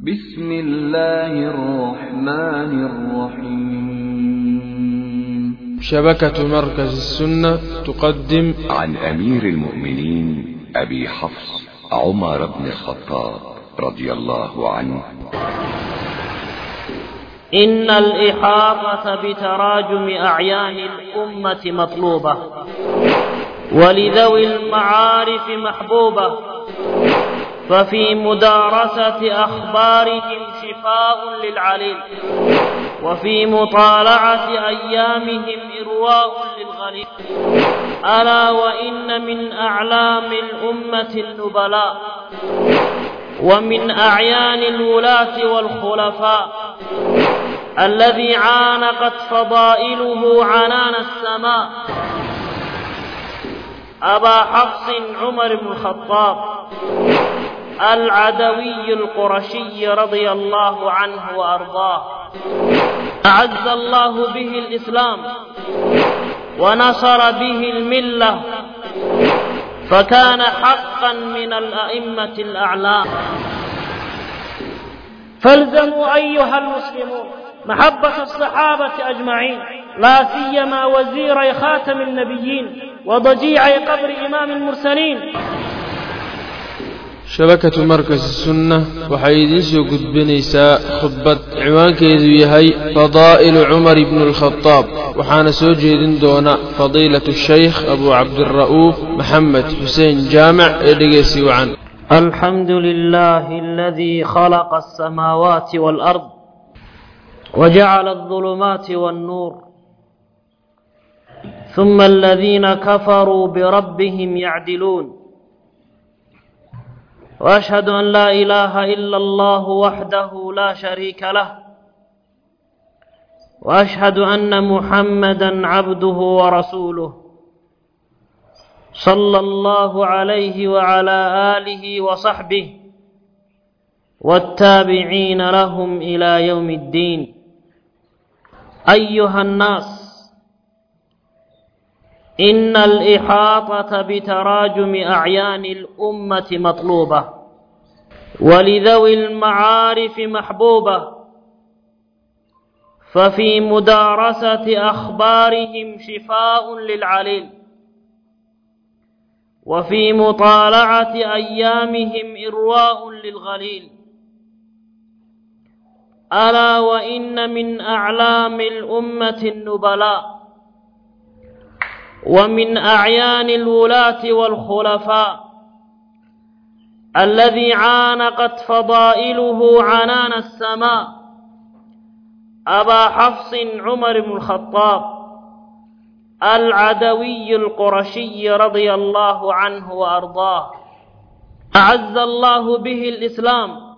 بسم الله الرحمن الرحيم شبكة مركز السنة تقدم عن أمير المؤمنين أبي حفص عمر بن الخطاب رضي الله عنه إن الإحاطة بتراجم أعيان الأمة مطلوبة ولذوي المعارف محبوبة ففي مدارسة أخبارهم شفاء للعليل وفي مطالعة أيامهم إرواء للغليل ألا وإن من أعلام الأمة النبلاء ومن أعيان الولاة والخلفاء الذي عانقت فضائله عنان السماء أبا حفص عمر بن الخطاب العدوي القرشي رضي الله عنه وأرضاه أعز الله به الإسلام ونصر به الملة فكان حقا من الأئمة الأعلام فالزموا أيها المسلمون محبة الصحابة أجمعين لا سيما وزيري خاتم النبيين وضجيعي قبر إمام المرسلين shabakatu markas sunna waxay idiin soo gudbinaysaa khudbad ciwaankeedu yahay fadaa'ilu cumar ibnu alkhadaab waxaana soo jeedin doona fadiilatu shaykh abu cabdira'uuf maxamed xuseen jaamac ee dhegeysi wacan الحمد لله الذي خلق السماوات والأرض وجعل الظلمات والنور ثم الذين كفروا بربهم يعدلون واشهد ان لا اله الا الله وحده لا شريك له واشهد ان محمدا عبده ورسوله صلى الله عليه وعلى اله وصحبه والتابعين لهم الى يوم الدين ايها الناس إن الإحاطة بتراجم أعيان الأمة مطلوبة ولذوي المعارف محبوبة ففي مدارسة أخبارهم شفاء للعليل وفي مطالعة أيامهم إرواء للغليل ألا وإن من أعلام الأمة النبلاء ومن أعيان الولاة والخلفاء الذي عانقت فضائله عنان السماء أبا حفص عمر بن الخطاب العدوي القرشي رضي الله عنه وأرضاه أعز الله به الإسلام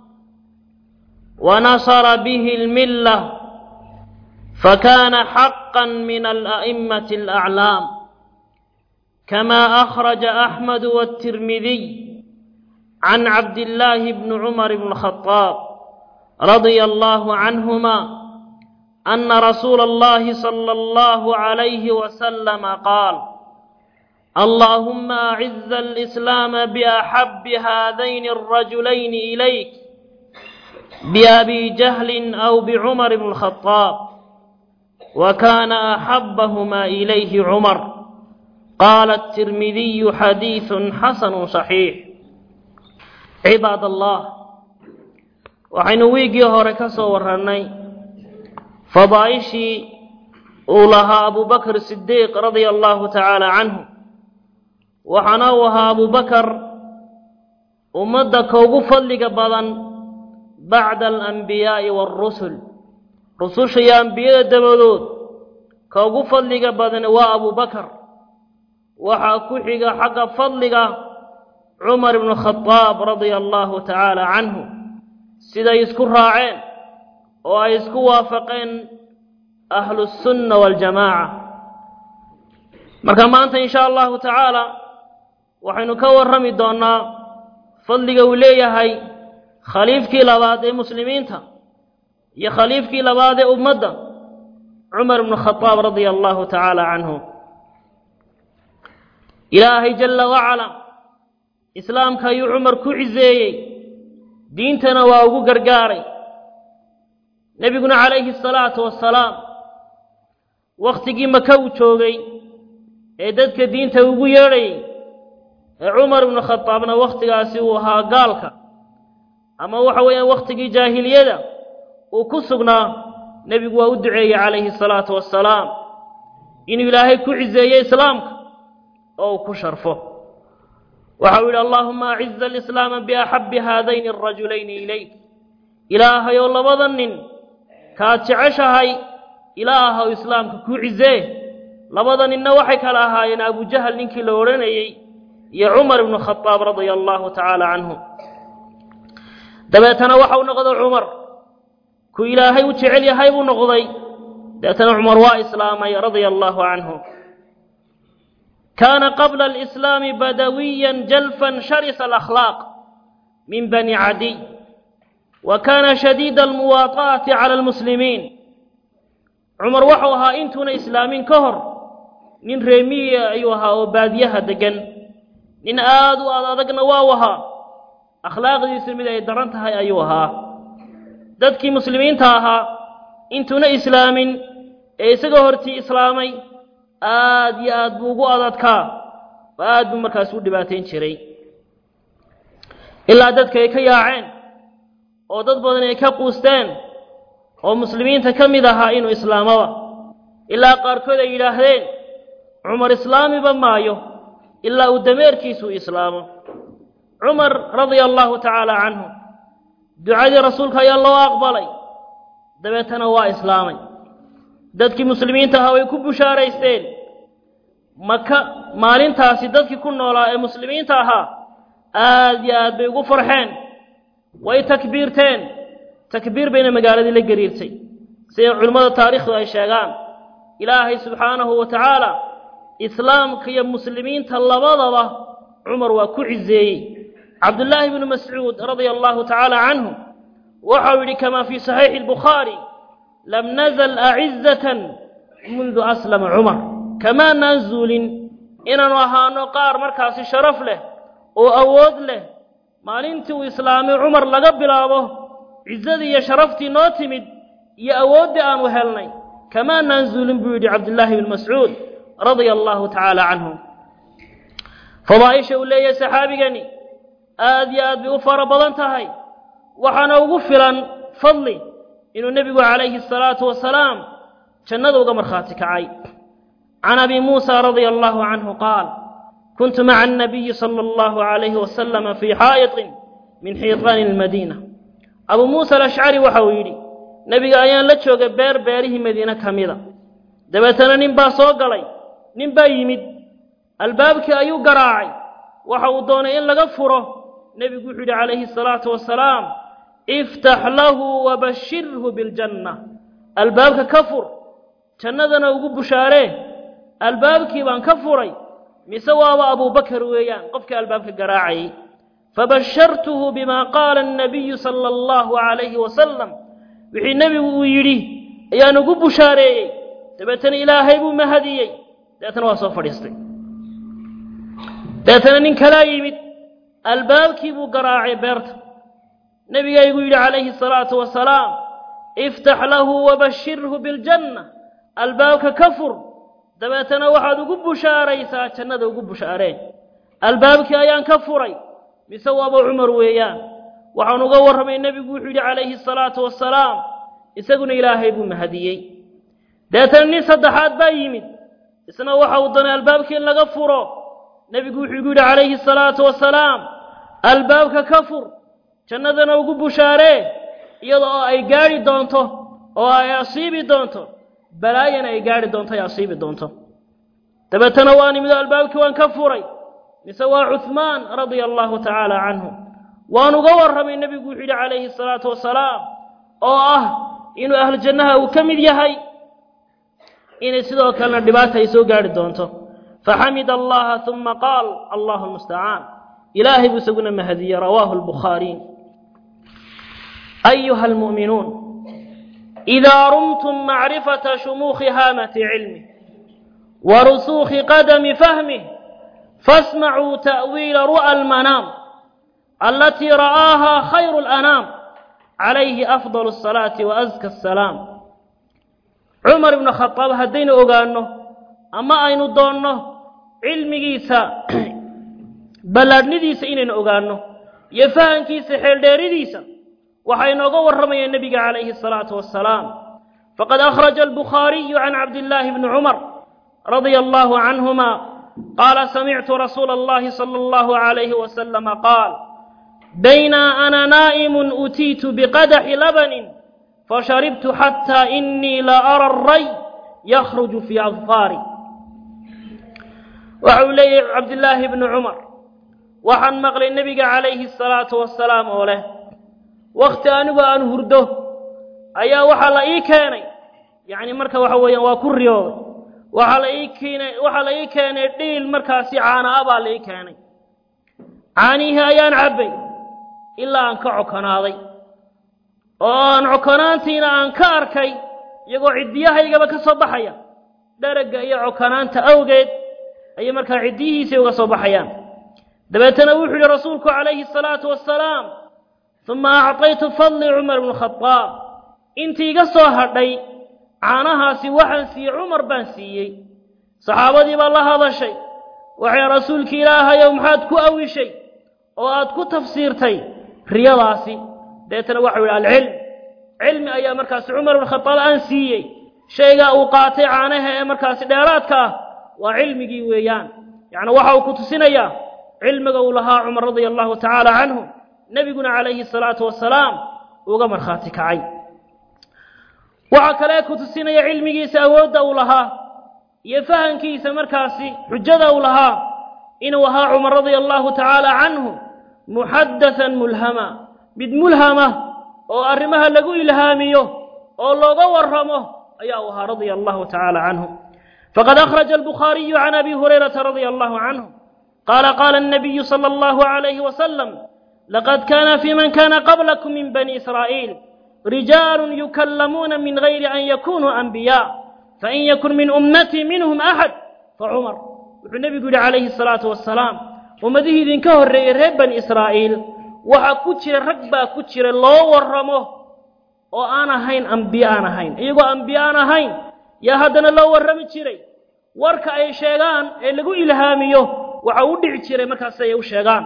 ونصر به الملة فكان حقا من الأئمة الأعلام كما أخرج أحمد والترمذي عن عبد الله بن عمر بن الخطاب رضي الله عنهما أن رسول الله صلى الله عليه وسلم قال اللهم أعز الإسلام بأحب هذين الرجلين إليك بأبي جهل أو بعمر بن الخطاب وكان أحبهما إليه عمر قال الترمذي حديث حسن صحيح cibaad allah waxaynu wiiggii hore ka soo warrannay fadaa'ishii uu lahaa abubakr sidiiq radia allahu tacaala canhu waxaana uu ahaa abubakar ummadda ka ugu fadliga badan bacda alambiyaa'i waarusul rususha iyo ambiyada dabadood ka ugu fadliga badan waa abubakar waxaa ku xiga xagga fadliga cumar ibnu khadaab radia allahu tacaala canhu siday isku raaceen oo ay isku waafaqeen ahlusunna waljamaaca marka maanta in sha allahu tacaala waxaynu ka warrami doonnaa fadliga uu leeyahay khaliifkii labaad ee muslimiinta iyo khaliifkii labaad ee ummadda cumar ibnu khadaab radia allahu tacaala canhu ilaahay jalla wacala islaamka ayuu cumar ku ciseeyey diintana waa ugu gargaaray nebiguna calayhi asalaatu wassalaam wakhtigii maka uu joogay ee dadka diinta ugu yeedhayay ee cumar ibnu khadaabna wakhtigaasi uu ahaa gaalka ama waxa weeyaan wakhtigii jaahiliyada uu ku sugnaa nebigu waa u duceeyey calayhi asalaatu wassalaam inuu ilaahay ku ciseeyo islaamka oo uu ku sharfo waxa uu yidhi allaahuma aciza alislaama biaxabbi haadayni arajulayni ilayk ilaahayou labada nin kaad jeceshahay ilaahaw islaamka ku cisee labada ninna waxay kala ahaayeen abujahal ninkii la odhanayey iyo cumar ibnu khadaab radia allahu tacaala canhu dabeetana waxau noqday cumar ku ilaahay u jecel yahay buu noqday dabeetana cumar waa islaamay radia allahu canhu kaana qabla alislaami badawiyan jalfan sharisa alakhlaaq min bani cadiy wa kaana shadiida almuwaataati cala almuslimiin cumar waxau ahaa intuuna islaamin ka hor nin reemiya ayuu ahaa oo baadiyaha deggan nin aad u ad adagna waa ahaa akhlaaqdiisu mid ay daran tahay ayuu ahaa dadkii muslimiinta ahaa intuuna islaamin ee isagoo hortii islaamay aad iyo aad buu ugu adadkaa oo aad buu markaas u dhibaatayn jiray ilaa dadka ay ka yaaceen oo dad badan ay ka quusteen oo muslimiinta ka mid ahaa inuu islaamaba ilaa qaarkood ay yidhaahdeen cumar islaamiba maayo ilaa uu dameerkiisuu islaamo cumar radia allahu tacaala canhu ducadii rasuulka ayaa loo aqbalay dabeetana waa islaamay dadkii muslimiinta ahaa way ku bushaaraysteen maka maalintaasi dadkii ku noolaa ee muslimiinta ahaa aad iyo aad bay ugu farxeen way takbiirteen takbiir bayna magaaladii la gariirtay siday culimmada taariikhdu ay sheegaan ilaahay subxaanahu wa tacaala islaamka iyo muslimiinta labadaba cumar waa ku ciseeyey cabdullaahi bnu mascuud radia allahu tacaala canhu waxau yidhi kamaa fii saxiixi albukhaari lam nazal acizatan mundu aslama cumar kamaanaan zuulin inaanu ahaano qaar markaasi sharaf leh oo awood leh maalintii uu islaamay cumar laga bilaabo cizadii iyo sharaftii noo timid iyo awooddii aanu helnay kamaanaan zuulin buu yidhi cabdullaahi bnu mascuud radia allahu tacaala canhu fadaaisha uu leeyahay saxaabigani aad iyo aad bay u fara badan tahay waxaana ugu filan fadli inuu nebigu calayhi asalaatu wasalaam jannada uga markhaati kacay can abi muusa radia allahu canhu qaal kuntu maca annabiyi sala allahu calayhi wasalama fii xaa'iطin min xiiطaani almadiina abuu muusa alashcari waxa uu yidhi nebiga ayaan la joogay beer beerihii madiine ka mida dabeetana nin baa soo galay nin baa yimid albaabkii ayuu garaacay waxa uu doonay in laga furo nebigu wuxuu yidhi calayhi asalaatu wasalaam iftax lahu wabashirhu biljanna albaabka ka fur jannadana ugu bushaaree albaabkii baan ka furay mise waaba abuubakar weeyaan qofkii albaabka garaacayay fabashartuhu bima qaala annabiyu sala allahu calayhi wasalam wixii nebigu uu yidhi ayaan ugu bushaareeyey dabeetana ilaahay buu mahadiyey dabeetana waa soo fadhiistay dabeetana nin kalaa yimid albaabkii buu garaacay beerta nebigaygu yidhi calayhi asalaatu wasalaam iftax lahu wabashirhu biljanna albaabka ka fur dabeetana waxaad ugu bushaaraysaa jannada ugu bushaareen albaabkii ayaan ka furay mise waaba cumar weeyaan waxaan uga warramay nebigu wuxuu yidhi calayhi asalaatu wasalaam isaguna ilaahay buu mahadiyey dabeetana nin saddexaad baa yimid isna waxa uu doonay albaabkii in laga furo nebigu wuxuu igu yidhi calayhi asalaatu wasalaam albaabka ka fur jannadana ugu bushaaree iyada oo ay gaadhi doonto oo ay asiibi doonto balaayana ay gaadhi doonto ay asiibi doonto dabeetana waan imido albaabkii waan ka furay mise waa cuhmaan radia allahu tacaala canhu waan uga warramay nebigu wuxuu yidhi calayhi asalaatu wasalaam oo ah inuu ahlu jannaha uu ka mid yahay inay sidoo kalena dhibaata ay soo gaadhi doonto faxamida allaha uma qaal allahu lmustacaan ilaahay buu isaguna mahadiyey rawaahu lbukhaariy ayuha almu'minuun idaa rumtum macrifata shumuukhi haamati cilmih wa rusuukhi qadami fahmih fasmacuu ta'wiila ru'a almanaam alatii ra'aahaa khayru اlanaam calayhi afdal الsalaati waazka الsalaam cumar ibnu khadaab haddaynu ogaanno ama aynu doonno cilmigiisa ballaadhnidiisa inaynu ogaanno iyo fahankiisa xeeldheeridiisa waxaa inooga warramaya nebiga calayhi الsalaatu wassalaam faqad akhraja albukhaariyu can cabdillaahi bni cumar radia allahu canhuma qaala samictu rasuula allahi sala allahu calayhi wasalama qaal baynaa ana naa'imun utiitu biqadaxi labanin fasharibtu xataa inii la ara aray yakhruju fii adfaari waxa uu leeyahay cabdillaahi bni cumar waxaan maqlay nebiga calayhi asalaatu wassalaam oo leh wakhti anigu aan hurdo ayaa waxaa la ii keenay yacni marka waxa weeyaan waa ku riyooday waxaa la ii keenay waxaa la ii keenay dhiil markaasi caana a baa la ii keenay caanihii ayaan cabbay ilaa aan ka cokonaaday oo aan cokonaantiina aan ka arkay iyagoo ciddiyahaygaba ka soo baxaya dheragga iyo cokonaanta awgeed ayay markaa ciddiyihiisay uga soo baxayaan dabeetana wuxuu yihi rasuulku calayhi asalaatu wassalaam uma acطaytu fadli cumar bnu khadaab intii iga soo hadhay caanahaasi waxaan siiyey cumar baan siiyey saxaabadii baa la hadashay waxay rasuulki ilaahayow maxaad ku awishay oo aad ku tafsiirtay riyadaasi dabeetana waxau yidhi alcilm cilmi ayaa markaasi cumar bnu khadaab aan siiyey shaygaa uu qaatay caanaha ee markaasi dheeraadka ah waa cilmigii weeyaan yacni waxa uu ku tusinayaa cilmiga uu lahaa cumar radia allahu tacaala canhu nebiguna calayhi salaatu wasalaam uga markhaati kacay waxaa kale ku tusinaya cilmigiisa awoodda uu lahaa iyo fahankiisa markaasi xujada uu lahaa inuu ahaa cumar radia allahu tacaala canhu muxaddathan mulhama mid mulhama oo arrimaha lagu ilhaamiyo oo looga warramo ayaa uu ahaa radia allahu tacaala canhu faqad akhraja albukhaariyu can abi hurayrata radia allahu canhu qaala qaala الnabiyu salى allahu عalayhi wasalam laqad kana fi man kana qablakum min bani israa'iil rijaalu yukallamuuna min gayri an yakunuu anbiyaa fain yakun min ummatii minhum axad facumar wuxuu nebigu yidhi calayhi الsalaatu wasalaam ummadihii idinka horreeyey reer bani israa'iil waxaa ku jira rag baa ku jira loo warramo oo aan ahayn ambiye aan ahayn iyagoo ambiye aan ahayn yaa haddana loo warrami jiray warka ay sheegaan ee lagu ilhaamiyo waxa u dhici jiray markaas ay u sheegaan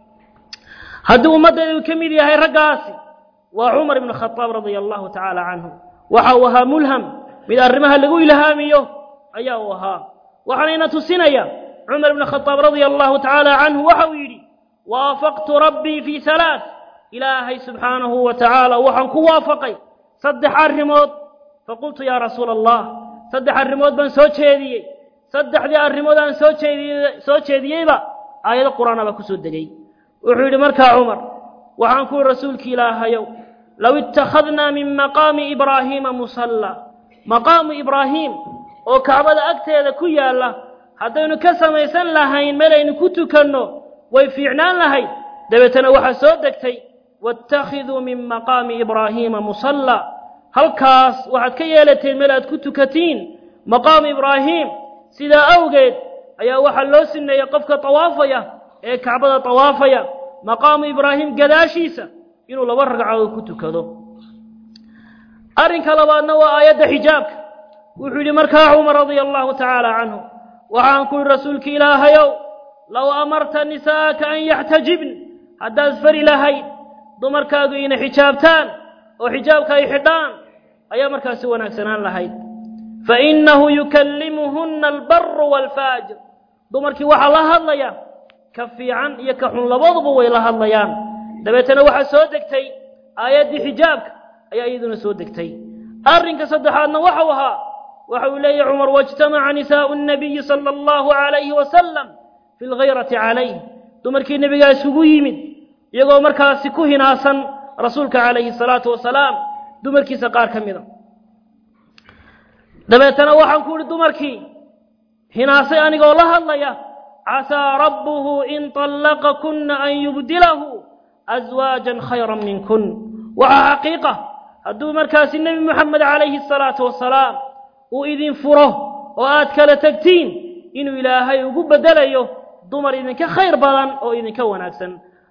haddii ummaddeedu ka mid yahay raggaasi waa cumar ibnu khadaab radia allahu tacaala canhu waxa uu ahaa mulham mid arrimaha lagu ilhaamiyo ayaa uu ahaa waxaanayna tusinaya cumar ibnu khadaab radia allahu tacaala canhu waxa uu yidhi waafaqtu rabbii fii halaath ilaahay subxaanahu wa tacaala waxaan ku waafaqay saddex arrimood faqultu yaa rasuula allah saddex arrimood baan soo jeediyey saddexdii arrimood aan soo jeediyey soo jeediyeyba aayado qur'aana baa ku soo degay wuxuu yidhi markaa cumar waxaan ku yihi rasuulki ilaahayow low ittakhadnaa min maqaami ibraahiima musalla maqaamu ibraahiim oo kacbada agteeda ku yaalla haddaynu ka samaysan lahayn meel aynu ku tukanno way fiicnaan lahayd dabeetana waxaa soo degtay waاttakhiduu min maqaami ibraahiima musalla halkaas waxaad ka yeelateen meel aad ku tukatiin maqaamu ibraahiim sidaa awgeed ayaa waxaa loo sineeyey qofka tawaafaya ee kacbada tawaafaya maqaamu ibraahim gadaashiisa inuu laba ragcadood ku tukado arrinka labaadna waa aayadda xijaabka wuxuu yidhi markaa cumar radia allahu tacaala canhu waxaan ku yidhi rasuulki ilaahayow low amarta nisaa'aka an yaxtajibn haddaad fari lahayd dumarkaagu inay xijaabtaan oo xijaabka ay xidhaan ayaa markaasi wanaagsanaan lahayd fainahu yukallimuhunna albaru waalfaajir dumarkii waxaa la hadlaya ka fiican iyo ka xun labaduba way la hadlayaan dabeetana waxaa soo degtay aayaddii xijaabka ayaa iyaduna soo degtay arrinka saddexaadna waxau ahaa waxa uu leeyahy cumar waijtamaca nisaa'u nnabiyi sala allahu calayhi wasalam fi lghayrati calayh dumarkii nebigaa isugu yimid iyagoo markaasi ku hinaasan rasuulka calayhi salaatu wasalaam dumarkiisa qaar ka mida dabeetana waxaan ku idhi dumarkii hinaasay anigoo la hadlaya casaa rabbuhu in طallaqakunna an yubdilahu aswaajan khayran minkun waxaa xaqiiqa hadduu markaasi nebi moxamed calayhi الsalaatu wasalaam uu idin furo oo aad kala tegtiin inuu ilaahay ugu beddelayo dumar idinka khayr badan oo idinka wanaagsan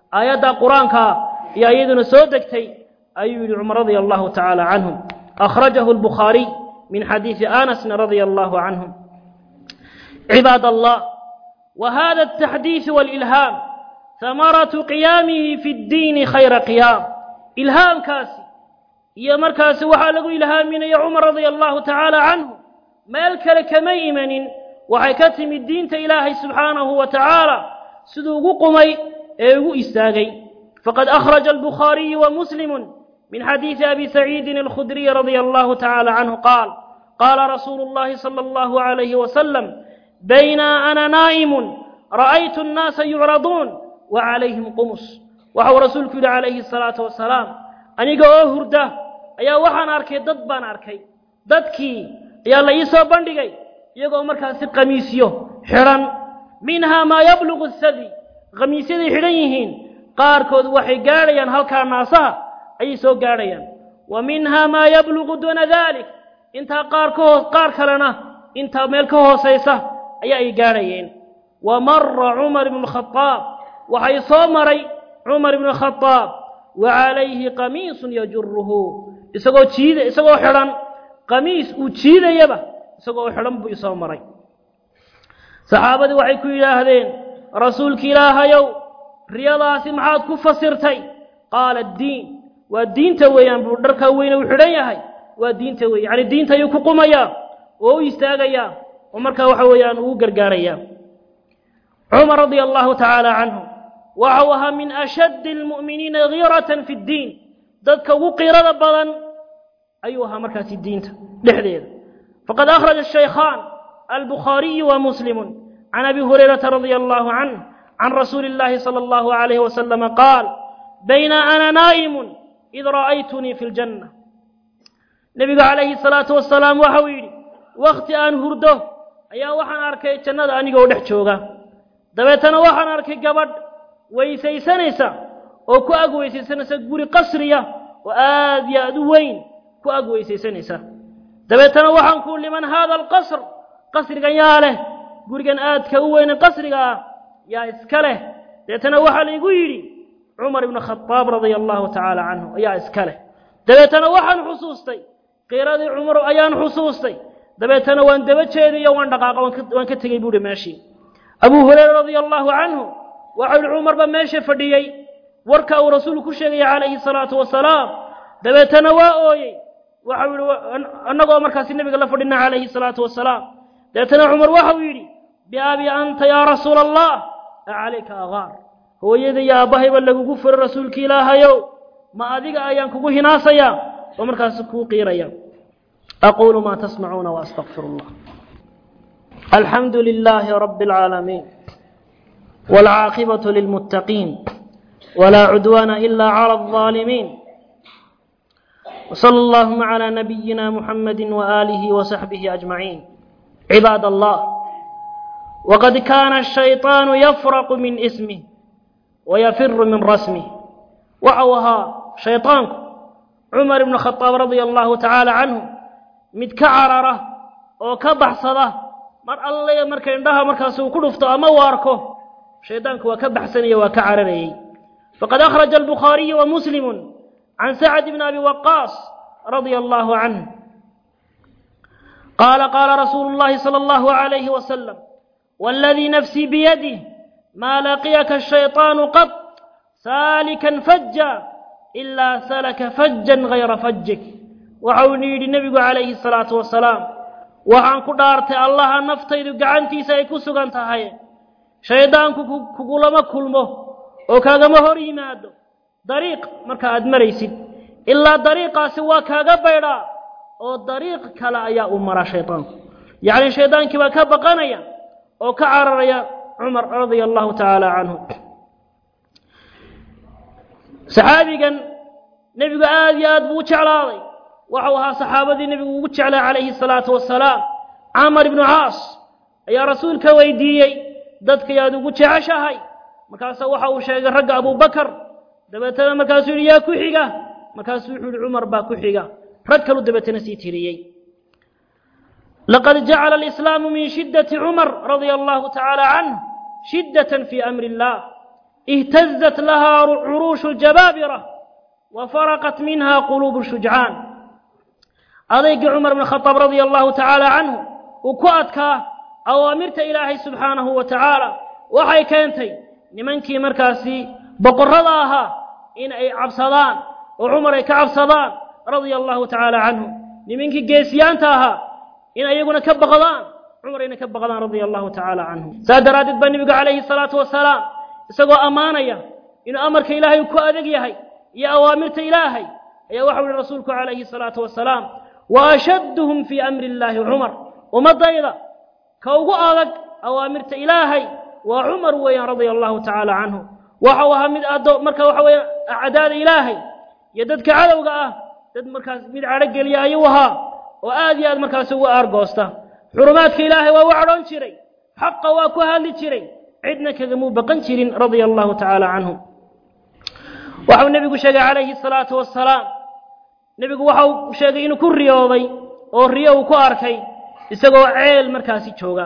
aayadda qur-aanka iyo iyaduna soo degtay ayuu yidhi cumar radia allahu tacaala canhum akhrajahu albukhaariy min xadiidi anasna radia allahu canhum cibaad allah وهذا التحديث والإلهام ثمرة قيامه في الدين خير قيام إلهام كاسي يا مركز وحالق إلهام من يا عمر رضي الله تعالى عنه مالك لك ميمن وحكتم الدين إلهي سبحانه وتعالى سدوق قمي ايو استاغي فقد أخرج البخاري ومسلم من حديث أبي سعيد الخدري رضي الله تعالى عنه قال قال رسول الله صلى الله عليه وسلم بين أنا نائم رأيت الناس يعرضون وعليهم قمص وهو رسولك عليه الصلاة والسلام أنيقا أهرده أيا وحان أركي ضد بان أركي ضدكي أيا الله يسوى بندقي يقول مركز قميسيو حران منها ما يبلغ الثدي قميسيدي حرينيهين قاركود وحي قاريان هل كان ناسها أي سو قاريان ومنها ما يبلغ دون ذلك انت قاركود قارك لنا انت ملكه سيسه ayaa ay gaadhayeen wa mara cumar ibnu khadaab waxay soo maray cumar ibnu khadaab wa calayhi qamiisun yajuruhu isagoo jiida isagoo xidhan qamiis uu jiidayaba isagoo xidhan buu isoo maray saxaabadii waxay ku yidhaahdeen rasuulki ilaahayow riyadaasi maxaad ku fasirtay qaala diin waa diinta weeyaan buu dharkaa weyne uu xidhan yahay waa diinta weeye yacni diinta ayuu ku qumayaa oo u istaagayaa oo markaa waxa weeyaan ugu gargaaraya cumar radia allahu tacaala canhu waxau ahaa min ashaddi almu'miniina giiratan fi ddiin dadka ugu qiirada badan ayuu ahaa markaasi diinta dhexdeeda faqad akhraja shaykhaan albukhaariyu wa muslimu can abi hurayrata radia allahu canh can rasuuli illahi sala allahu alayhi wasalama qaal bayna ana naa'imun id ra'aytunii fi ljanna nebigu calayhi salaatu wasalaam waxau yidhi wakhti aan hurdo ayaa waxaan arkay jannada anigoo dhex jooga dabeetana waxaan arkay gabadh weysaysanaysa oo ku ag weysaysanaysa guri qasriya oo aad iyo aad u weyn ku ag weysaysanaysa dabeetana waxaan ku liman haada alqasr qasrigan yaa leh gurigan aadka u weyne qasriga ah yaa iska leh dabeetana waxaa laygu yidhi cumar ibnu khadaab radia allahu tacaala canhu ayaa iska leh dabeetana waxaan xusuustay qiiradii cumar ayaan xusuustay dabeetana waan daba jeediyo waan dhaqaaqa waan ka tegey buuhi meeshii abuu hureyra radia allahu canhu waxau yihi cumarba meesha fadhiyey warka uu rasuulku ku sheegaya calayhi salaatu wasalaam dabeetana waa ooyey waxau yihi annagoo markaasi nebiga la fadhina calayhi salaatu wasalaam dabeetana cumar waxau yidhi biabi anta yaa rasuula allah acalayka agaar hooyada iyo aabbahayba lagugu furo rasuulki ilaahayow ma adiga ayaan kugu hinaasayaa oo markaasi kuu qiiraya أقول ما تسمعون وأستغفر الله الحمد لله رب العالمين والعاقبة للمتقين ولا عدوان إلا على الظالمين وصلى اللهم على نبينا محمد وآله وصحبه أجمعين عباد الله وقد كان الشيطان يفرق من اسمه ويفر من رسمه وعوها شيطانك عمر بن الخطاب رضي الله تعالى عنه mid ka carara oo ka baxsada mar alle marka indhaha markaas uu ku dhufto ama uu arko shaydaanku waa ka baxsanaya waa ka cararayey faqad akhraja albukhaariyu wa muslimu can sacd bni abi waqaas radia allahu canh qaala qaala rasuulu llahi sala allahu alayhi wasalam waaladii nafsii biyadih maa laqiyaka ashayطaanu qad saalikan faja ilaa salaka fajan gayra fajik waxau ni yidhi nebigu calayhi salaatu wasalaam waxaan ku dhaartay allaha naftaydu gacantiisa ay ku sugan tahay shayddaanku kugulama kulmo oo kaagama hor yimaado dariiq marka aad maraysid ilaa dariiqaasi waa kaaga baydhaa oo dariiq kale ayaa u maraa shaydaanku yacni shayddaankii baa ka baqanaya oo ka cararaya cumar radia allahu tacaala canhu saxaabigan nebigu aad iyo aad buu u jeclaaday waxau ahaa saxaabadii nebigu ugu jeclaa calayhi salaatu wasalaam camar ibnu caas ayaa rasuulka weydiiyey dadka yaad ugu jeceshahay markaasa waxa uu sheegay ragga abubakar dabeetana markaasuu yidhi yaa ku xiga markaasuu wuxuu yihi cumar baa ku xiga rag kaluu dabeetana sii tiriyey laqad jacala alislaamu min shiddati cumar radia allahu tacaala canh shiddatan fii amri illah اهتزت لها عروش الجبابرة وفرقت منها قلوب الشجعان أضيق عمر بن الخطاب رضي الله تعالى عنه وكؤتك أوامرت إلهي سبحانه وتعالى وحي كانتي نمنكي مركاسي بقرضاها إن أي عبصدان وعمر أي كعبصدان رضي الله تعالى عنه نمنكي جيسيانتاها إن أيقنا كبغضان عمر إن كبغضان رضي الله تعالى عنه سادرادت بنبي عليه الصلاة والسلام isagoo ammaanaya inuu amarka ilaahay ku adag yahay iyo awaamirta ilaahay ayaa waxa uhi rasuulku calayhi salaatu wasalaam wa ashadduhum fii amri illaahi cumar ummaddayda ka ugu adag awaamirta ilaahay waa cumar weeyaan radia allahu tacaala canhu waxau ahaa mid addo marka waxa weeyaan acdaada ilaahay iyo dadka cadowga ah dad markaas mid cadho geliya ayuu ahaa oo aad iyo aad markaas ugu aargoosta xurumaadka ilaahay waa u cadhoon jiray xaqa waa ku hadli jiray cidna kagamuu baqan jirin radia allahu tacaala canhu waxau nebigu sheegay calayhi salaatu wasalaam nebigu waxau sheegay inuu ku riyooday oo riyo uu ku arkay isagoo ceel markaasi jooga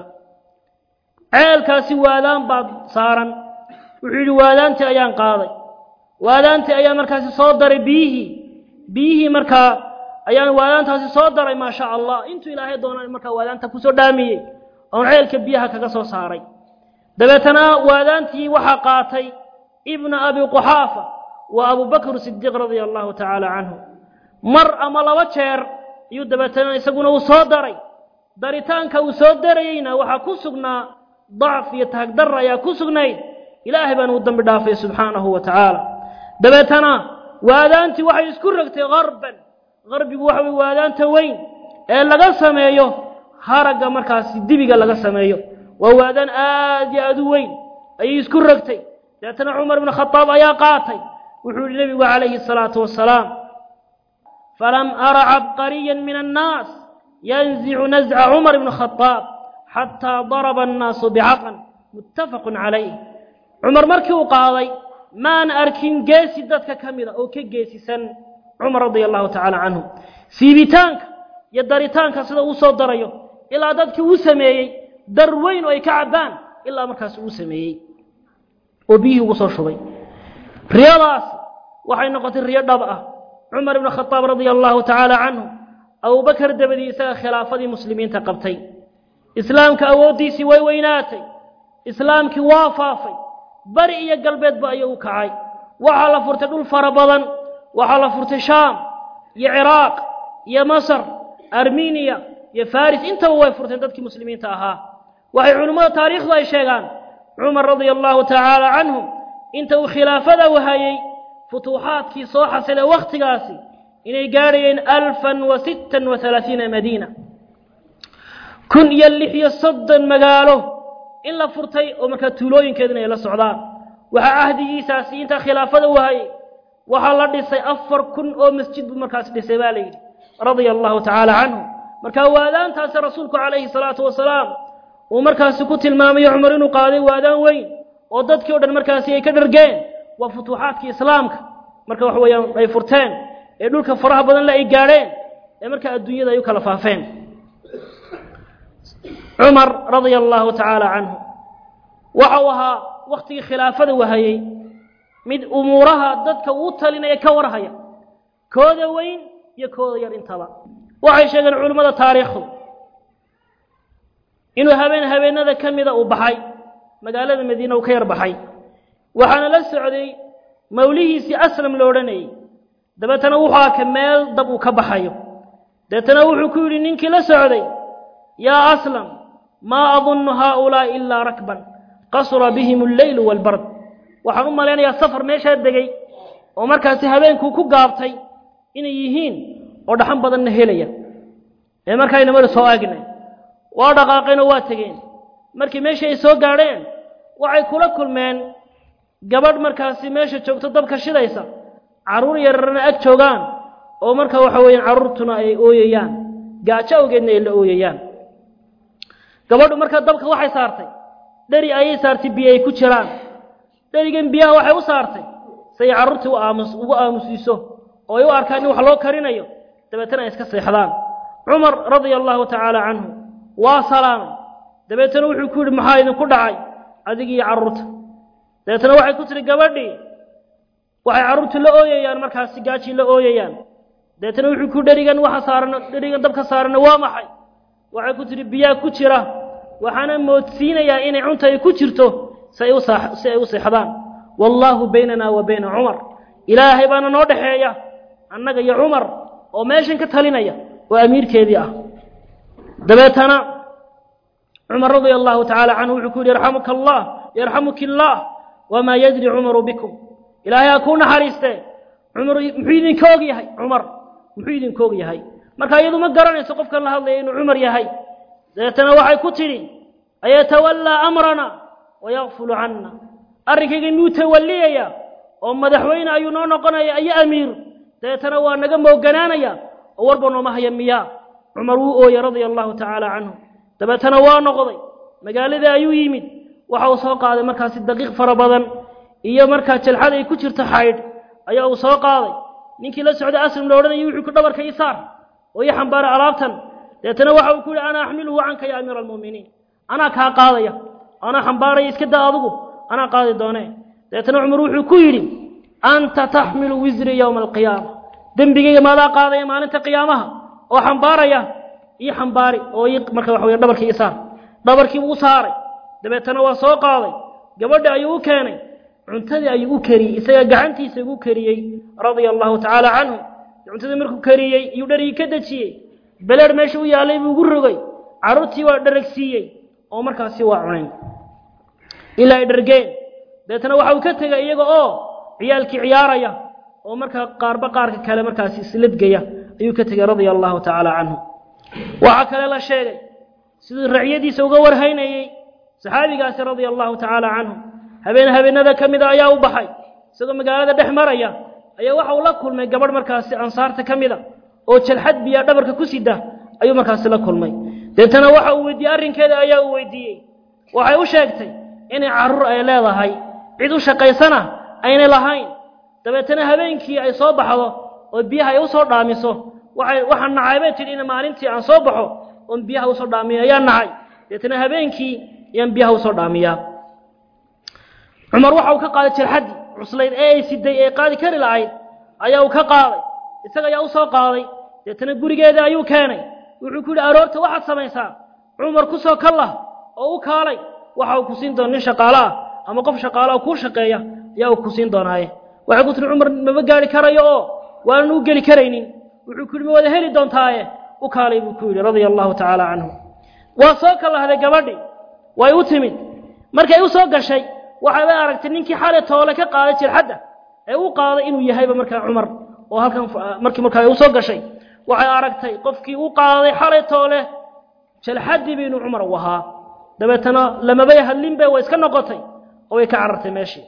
ceelkaasi waadaan baad saaran wuxuu yidhi waadaantii ayaan qaaday waadaantii ayaa markaasi soo daray biyihii biyihii markaa ayaan waadaantaasi soo daray maa sha allah intuu ilaahay doona markaa waadaanta kusoo dhaamiyey oon ceelka biyaha kaga soo saaray dabeetana waadaantii waxaa qaatay ibna abi quxaafa wa abubakr sidiiq radia allahu tacaala canhu mar ama laba jeer ayuu dabeetana isaguna uu soo daray daritaanka uu soo darayeyna waxaa ku sugnaa dacf iyo tahagdarra ayaa ku sugnayd ilaahay baan uu dambi dhaafay subxaanahu wa tacaala dabeetana waadaantii waxay isku rogtay garban garbigu waxa weye waadaanta weyn ee laga sameeyo haragga markaasi dibiga laga sameeyo waa waadaan aad iyo aad u weyn ayay isku rogtay dabeetana cumar ibn khadaab ayaa qaatay wuxuu yihi nebigu calayhi الsalaatu wasalaam falam ara cabqariya min annaas yanzicu nazca cumar ibn khadaab xataa daraba annaasu bicaqan muttafaqu calayh cumar markii uu qaaday maan arkin geesi dadka ka mida oo ka geesisan cumar radia allahu tacaala canhu siibitaanka iyo daritaanka sida uu soo darayo ilaa dadkii uu sameeyey dar weyn oo ay ka cabbaan ilaa markaas uu sameeyey oo biyihii ugu soo shubay riyadaas waxay noqotay riyo dhab ah cumar ibnu khadaab radia allahu tacaala canhu abubakar dabadii isaga khilaafadii muslimiinta qabtay islaamka awooddiisii way weynaatay islaamkii waa faafay bari iyo galbeedba ayuu u kacay waxaa la furtay dhul fara badan waxaa la furtay shaam iyo ciraaq iyo masar armeniya iyo faris intaba way furteen dadkii muslimiinta ahaa waxay culimmada taariikhdu ay sheegaan cumar radia allahu tacaala canhu inta uu khilaafada wahayey futuuxaadkii soo xasilay wakhtigaasi inay gaadhayeen alfan wa sittan wa halaaiina madiina kun iyo lix iyo soddon magaalo in la furtay oo markaa tuulooyinkeeduna ay la socdaan waxaa cahdigiisaasi intaa khilaafada wahayey waxaa la dhisay afar kun oo masjid buu markaas dhisay baa la yidhi radia allahu tacaala canhu markaa waadaantaasi rasuulku calayhi salaatu wasalaam uu markaasi ku tilmaamayo cumar inuu qaaday waadaan weyn oo dadkii o dhan markaasi ay ka dhargeen waa futuuxaadkii islaamka marka waxa weeyaan ay furteen ee dhulka faraha badan le ay gaadheen ee markaa adduunyada ay u kala faafeen cumar radia allahu tacaala canhu waxa uu ahaa wakhtigii khilaafada wahayey mid umuuraha dadka uu talinaya ka warhaya kooda weyn iyo kooda yar intaba waxay sheegeen culimmada taariikhdu inuu habeen habeenada ka mida uu baxay magaalada madiina uu ka yar baxay waxaana la socday mawlihiisii aslam lo odhanayey dabeetana wuxuu arka meel dab uu ka baxayo dabeetana wuxuu ku yidhi ninkii la socday yaa aslam maa adunnu haaulaa'i ilaa rakban qasura bihim alleylu waalbard waxaan u malaynayaa safar meeshaa degay oo markaasi habeenkuu ku gaabtay inay yihiin oo dhaxan badanna helaya ee markaayna mari soo agnay waa dhaqaaqeenoo waa tegeen markii meeshii ay soo gaadheen waxay kula kulmeen gabadh markaasi meesha joogto dabka shidaysa carruur yararna ag joogaan oo marka waxa weeyaan carruurtuna ay ooyayaan gaajo awgeedna ay la ooyayaan gabadhu markaa dabka waxay saartay dheri ayay saartay biyo ay ku jiraan dherigan biyaha waxay u saartay say carruurtii u aamus ugu aamusiiso oo ay u arkaan in wax loo karinayo dabeetana ay iska seexdaan cumar radia allahu tacaala canhu waa salaamay dabeetana wuxuu ku yidhi maxaa idinku dhacay adig iyo carruurta dabeetana waxay ku tihi gabadhii waxay carruurtu la ooyayaan markaasi gaajii la ooyayaan dabeetana wuxuu ku dherigan waxa saaran dherigan dabka saaranna waa maxay waxay ku tihi biyaa ku jira waxaana moodsiinayaa inay cunta ay ku jirto si ay u saa si ay u seexdaan wallaahu baynana wa bayna cumar ilaahay baana noo dhexeeya annaga iyo cumar oo meeshan ka talinaya oo amiirkeedii ah dabeetana cumar radia allahu tacaala canhu wuxuu ku yidhi yarxamuka allah yarxamuki illaah wamaa yadri cumaru bikum ilaahay ha kuu naxariistee cumar muxuu idinka og yahay cumar muxuu idinka og yahay marka iyadu ma garanayso qofkan la hadlaya inuu cumar yahay dabeetana waxay ku tidhi ayatawallaa amrana wayakfulu canna arrinkayga miyuu tawalliyaya oo madaxweyne ayuu noo noqonaya iyo amiir dabeetana waa naga mooganaanaya oo warba nooma haya miyaa cumar wuu ooyey radia allahu tacaala canhu dabeetana waa noqday magaaladii ayuu yimid waxa uu soo qaaday markaasi daqiiq fara badan iyo markaa jalxad ay ku jirto xaydh ayaa uu soo qaaday ninkii la socday aslim la odhanayay wuxuu ku dhabarka ii saar oo ii xambaaray alaabtan dabeetana waxa uu ku yihi ana axmiluhu canka ya amiira almu'miniin anaa kaa qaadaya anaa xambaaraya iska daa adigu anaa qaadi doonee dabeetana cumar wuxuu ku yidhi anta taxmilu wisri yowma alqiyaama dembigayga maadaa qaadaya maalinta qiyaamaha oo xambaaraya ii xambaari oo ii marka waxa weya dhabarkii ii saar dhabarkii buu u saaray dabeetana waa soo qaaday gabadhi ayuu u keenay cuntadii ayuu u kariyey isaga gacantiisa ugu kariyey radia allahu tacaala canhu cuntadii markuu kariyey iyuu dharigii ka dejiyey beleer meesha u yaallay buu ugu rogay carruurtii waa dharagsiiyey oo markaasi waa cunayn ilaa ay dhargeen dabeetana waxa uu ka tegay iyaga oo ciyaalkii ciyaaraya oo markaa qaarba qaarka kale markaasi isladgaya ayuu ka tegey radia allahu tacaala canhu waxaa kale la sheegay siduu racyadiisa uga warhaynayey saxaabigaasi radia allahu tacaala canhu habeen habeenada ka mida ayaa u baxay isagoo magaalada dhex maraya ayaa waxa uu la kulmay gabadh markaasi ansaarta ka mida oo jalxad biyaa dhabarka ku sida ayuu markaasi la kulmay deetana waxa uu weydiiyey arrinkeeda ayaa uu weydiiyey waxay u sheegtay inay carruur ay leedahay cid u shaqaysana aynay lahayn dabeetana habeenkii ay soo baxdo oo biyaha ay u soo dhaamiso waxay waxaan nacay bay tidhi in maalintii aan soo baxo oon biyaha usoo dhaamiyo ayaan nacay deetana habeenkii ayaan biyaha usoo dhaamiyaa cumar waxa uu ka qaaday jarxaddii cuslayd ee ay siday ee qaadi kari lahayd ayaa uu ka qaaday isaga ayaa u soo qaaday deetana gurigeeda ayuu keenay wuxuu ku yidhi aroorta waxaad samaysaa cumar ku soo kallah oo u kaalay waxa uu ku siin doona nin shaqaalo ah ama qof shaqaalo oo kuu shaqeeya ayaa uu ku siin doonaaye waxay ku tihi cumar maba gaari karayo oo waanan u geli karaynin wuxuu ku yidhi ma wada heli doontaaye u kaalay buu ku yidhi radia allahu tacaala canhu waa soo kalahday gabadhi way u timid markay u soo gashay waxaabay aragtay ninkii xalay toole ka qaaday jirxadda ee u qaaday inuu yahayba markaa cumar oo halkan markii markaa ay u soo gashay waxay aragtay qofkii u qaaday xalay toole jalxaddiiba inuu cumar u ahaa dabeetana lamabay hadlinbe way iska noqotay oo way ka carartay meeshii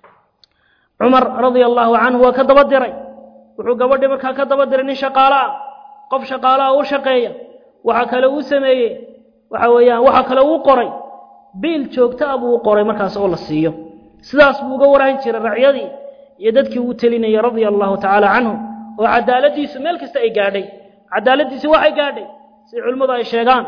cumar radia allahu canhu waa ka daba diray wuxuu gabadhii markaa ka daba diray nin shaqaalo ah qof shaqaalo ah u shaqeeya waxa kale uu sameeyey waxa weeyaan waxa kale uu qoray biil joogto ah buu u qoray markaas oo la siiyo sidaas buu uga warhayn jiray racyadii iyo dadkii uu telinayay radia allahu tacaala canhu oo cadaaladiisu meel kasta ay gaadhay cadaaladiisi waxay gaadhay si culimmadu ay sheegaan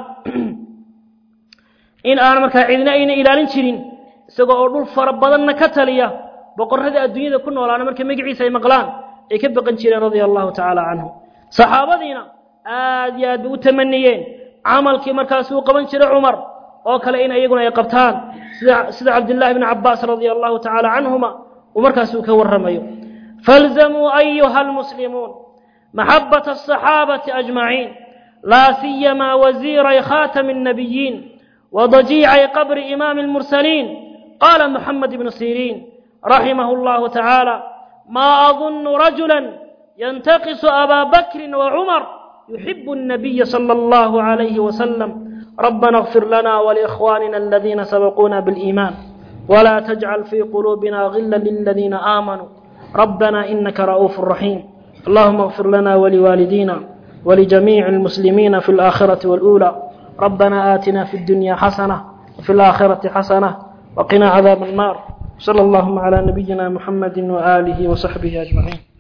in aan markaa cidina ayna ilaalin jirin isagoo oo dhul fara badanna ka taliya boqorradii adduunyada ku noolaana markay magaciisa ay maqlaan ay ka baqan jireen radia allahu tacaala canhu saxaabadiina aad iyo aad bay u tamaniyeen camalkii markaas uu qaban jiray cumar oo kale in iyaguna ay qabtaan sida sida cabdillaahi bni cabbaas radia allahu tacaala canhuma uu markaas uu ka warramayo falzamuu ayuha almuslimuun maxabata asaxaabati ajmaciin laa siyamaa wasiiray khaatami الnabiyiin وضجيع قبر إمام المرسلين قال محمد بن سيرين رحمه الله تعالى ما أظن رجلا ينتقص أبا بكر وعمر يحب النبي صلى الله عليه وسلم ربنا اغفر لنا ولإخواننا الذين سبقونا بالإيمان ولا تجعل في قلوبنا غلا للذين آمنوا ربنا إنك رؤوف رحيم اللهم اغفر لنا ولوالدينا ولجميع المسلمين في الآخرة والأولى ربنا آتنا في الدنيا حسنة وفي الآخرة حسنة وقنا عذاب النار صلى اللهم على نبينا محمد وآله وصحبه أجمعين